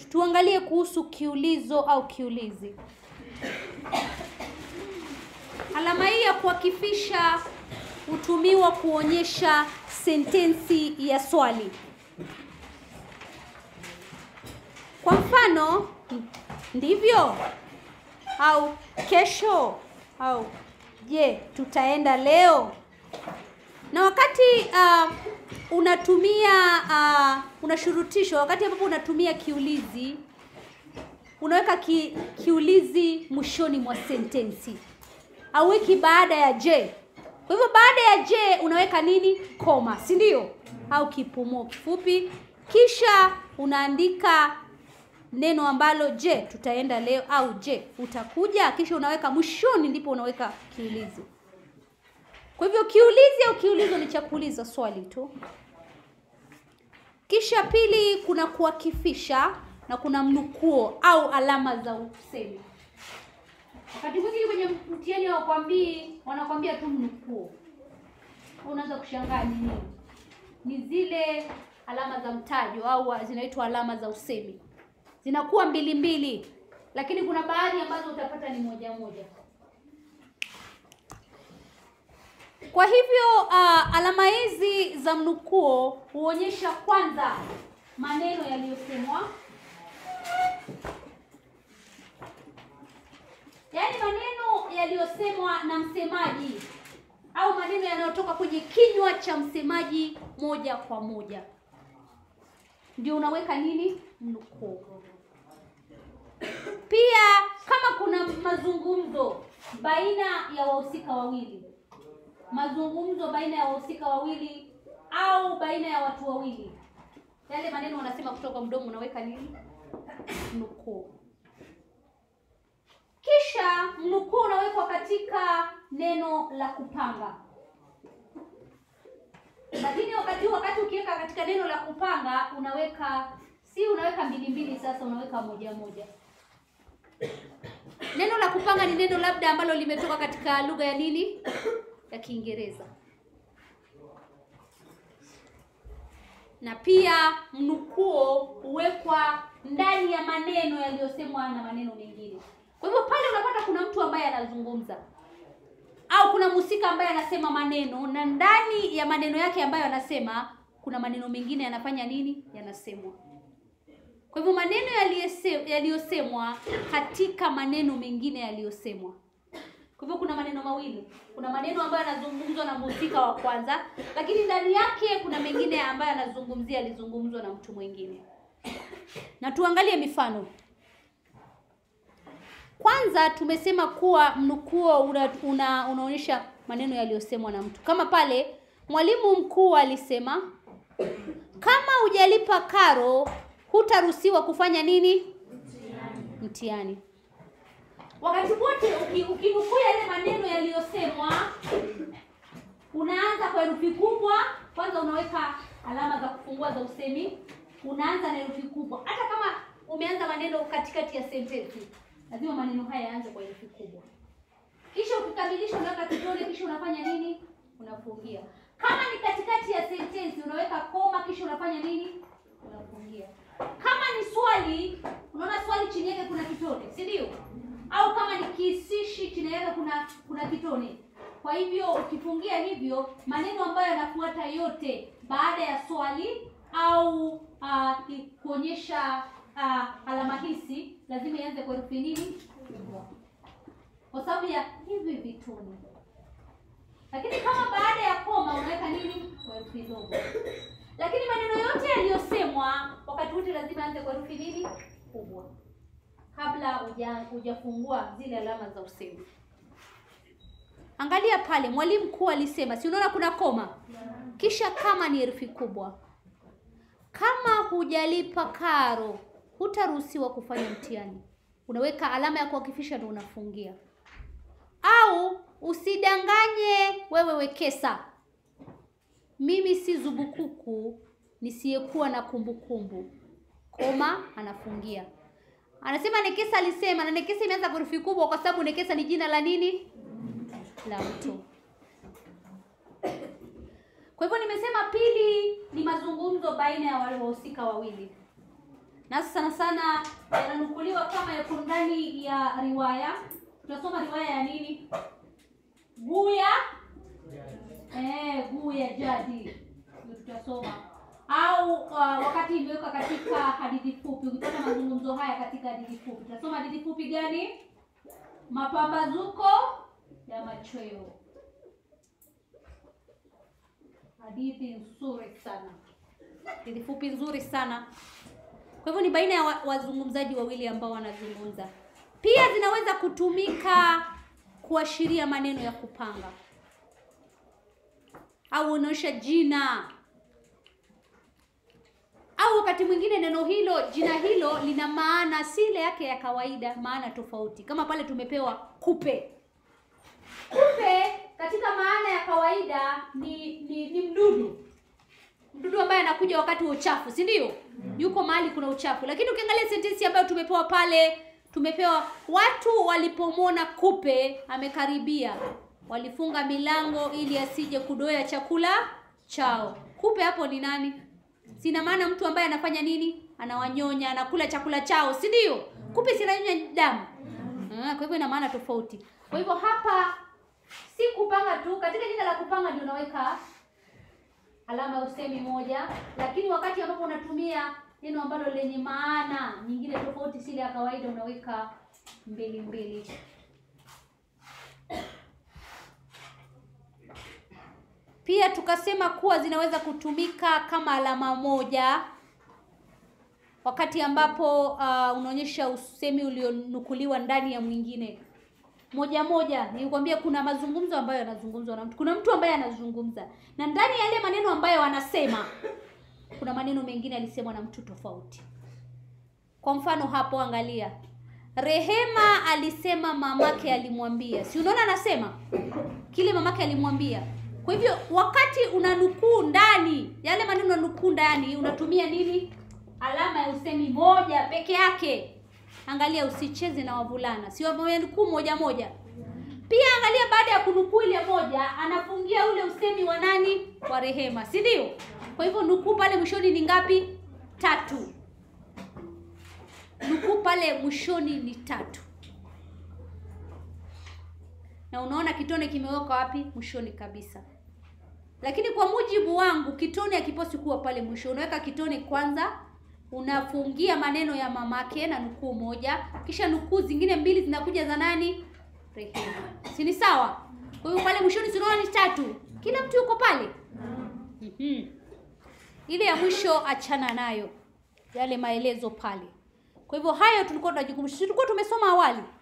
tuangalie kuhusu kiulizo au kiulizi. Alama hii ya kuakifisha hutumiwa kuonyesha sentensi ya swali. Kwa mfano, ndivyo au kesho au je, tutaenda leo. Na wakati uh, unatumia uh, unashurutishwa, wakati ambapo unatumia kiulizi, unaweka ki, kiulizi mwishoni mwa sentensi au wiki baada ya je. Kwa hivyo baada ya je unaweka nini? Koma, si ndio? Au kipumuo kifupi, kisha unaandika neno ambalo je, tutaenda leo au je, utakuja, kisha unaweka mwishoni, ndipo unaweka kiulizi. Kwa hivyo kiulizi au kiulizo ni cha kuuliza swali tu. Kisha pili, kuna kuakifisha na kuna mnukuo au alama za usemi. Wakati mwingine kwenye mtihani hawakwambii, wanakwambia tu mnukuo. Unaweza kushangaa ni nini? Ni zile alama za mtajo au zinaitwa alama za usemi. Zinakuwa mbili mbili, lakini kuna baadhi ambazo utapata ni moja moja. Kwa hivyo uh, alama hizi za mnukuo huonyesha kwanza maneno yaliyosemwa, yaani maneno yaliyosemwa na msemaji au maneno yanayotoka kwenye kinywa cha msemaji moja kwa moja, ndio unaweka nini? Mnukuo. Pia kama kuna mazungumzo baina ya wahusika wawili mazungumzo baina ya wahusika wawili au baina ya watu wawili, yale maneno wanasema kutoka mdomo, unaweka nini? Mnukuu. Kisha mnukuu unawekwa katika neno la kupanga, lakini wakati huu, wakati ukiweka katika neno la kupanga unaweka si unaweka mbili mbili, sasa unaweka moja moja. Neno la kupanga ni neno labda ambalo limetoka katika lugha ya nini ya Kiingereza. Na pia mnukuo huwekwa ndani ya maneno yaliyosemwa na maneno mengine. Kwa hivyo pale unapata kuna mtu ambaye anazungumza au kuna mhusika ambaye anasema maneno na ndani ya maneno yake ambayo anasema kuna maneno mengine yanafanya nini? Yanasemwa. Kwa hivyo maneno yaliyosemwa katika maneno mengine yaliyosemwa. Kwa hivyo kuna maneno mawili. Kuna maneno ambayo yanazungumzwa na mhusika wa kwanza, lakini ndani yake kuna mengine ambayo yanazungumzia yalizungumzwa na mtu mwingine. Na tuangalie mifano. Kwanza tumesema kuwa mnukuo una, una, unaonyesha maneno yaliyosemwa na mtu. Kama pale mwalimu mkuu alisema, kama hujalipa karo hutaruhusiwa kufanya nini? Mtihani. Wakati wote ukinukuu yale maneno yaliyosemwa, unaanza kwa herufi kubwa. Kwanza unaweka alama za kufungua za usemi, unaanza na herufi kubwa. Hata kama umeanza maneno katikati ya sentensi, lazima maneno haya yaanze kwa herufi kubwa. Kisha ukikamilisha, unaweka kitone, kisha unafanya nini? Unafungia. Kama ni katikati ya sentensi, unaweka koma, kisha unafanya nini? Unafungia. Kama ni swali, unaona swali chini yake kuna kitone, si ndio? au kama ni kihisishi chini yake kuna kuna kitone. Kwa hivyo ukifungia hivyo, maneno ambayo yanafuata yote baada ya swali au uh, kuonyesha uh, alama hisi lazima ianze kwa herufi nini? Kwa sababu ya hivi vitone. Lakini kama baada ya koma unaweka nini? Kwa herufi ndogo. Lakini maneno yote yaliyosemwa wakati wote lazima yaanze kwa herufi nini? Kubwa kabla hujafungua zile alama za usemi. Angalia pale, mwalimu mkuu alisema, si unaona kuna koma, kisha kama ni herufi kubwa. Kama hujalipa karo hutaruhusiwa kufanya mtihani, unaweka alama ya kuakifisha ndio unafungia. Au usidanganye wewe wekesa, mimi si zubukuku nisiyekuwa na kumbukumbu, koma, anafungia Anasema Nekesa alisema, na Nekesa imeanza kwa herufi kubwa kwa sababu Nekesa ni jina la nini? La mtu. Kwa hivyo nimesema pili ni mazungumzo baina ya wale wahusika wawili, na sana sana yananukuliwa kama yako ndani ya riwaya. Tunasoma riwaya ya nini? Guya eh, Guya Jadi ndio tutasoma au uh, wakati imeweka katika hadithi fupi. Ukipata mazungumzo haya katika hadithi fupi, tutasoma hadithi fupi gani? Mapambazuko ya machweo. Hadithi nzuri sana, hadithi fupi nzuri sana. Kwa hivyo ni baina ya wa- wazungumzaji wawili ambao wanazungumza. Pia zinaweza kutumika kuashiria maneno ya kupanga au unaonyesha jina au wakati mwingine neno hilo jina hilo lina maana si ile yake ya kawaida, maana tofauti. Kama pale tumepewa kupe. Kupe katika maana ya kawaida ni ni, ni mdudu mdudu ambaye anakuja wakati wa uchafu, si ndio? Yuko mahali kuna uchafu. Lakini ukiangalia sentensi ambayo tumepewa pale, tumepewa watu walipomwona kupe amekaribia, walifunga milango ili asije kudoea chakula chao. Kupe hapo ni nani? Sina maana mtu ambaye anafanya nini? Anawanyonya, anakula chakula chao, si ndio? Kupe si ananyonya damu. Ah, kwa hivyo ina maana tofauti. Kwa hivyo hapa si kupanga tu, katika jina la kupanga ndio unaweka alama ya usemi moja, lakini wakati ambapo unatumia neno ambalo lenye maana nyingine tofauti si ile ya kawaida, unaweka mbili mbili. Pia tukasema kuwa zinaweza kutumika kama alama moja wakati ambapo uh, unaonyesha usemi ulionukuliwa ndani ya mwingine moja moja. Nilikwambia kuna mazungumzo ambayo yanazungumzwa na mtu, kuna mtu ambaye anazungumza, na ndani ya yale maneno ambayo anasema kuna maneno mengine alisemwa na mtu tofauti. Kwa mfano hapo, angalia, Rehema alisema mamake alimwambia. Si unaona, anasema kile mamake alimwambia. Kwa hivyo wakati unanukuu ndani yale maneno, unanukuu ndani, unatumia nini? Alama ya usemi moja peke yake. Angalia, usicheze na wavulana, si wamenukuu moja moja. Pia angalia, baada ya kunukuu ile moja, anafungia ule usemi wa nani? Wa Rehema, si ndio? Kwa hivyo nukuu pale mwishoni ni ngapi? Tatu. Nukuu pale mwishoni ni tatu, na unaona kitone kimewekwa wapi? Mwishoni kabisa. Lakini kwa mujibu wangu kitone hakiposi kuwa pale mwisho. Unaweka kitone kwanza, unafungia maneno ya mamake na nukuu moja, kisha nukuu zingine mbili zinakuja za nani? Rehema, si ni sawa? Kwa hiyo pale mwishoni si unaona ni tatu, kila mtu yuko pale. Mhm. Ile ya mwisho achana nayo, yale maelezo pale. Kwa hivyo hayo tulikuwa tunajikumbusha, tulikuwa tumesoma awali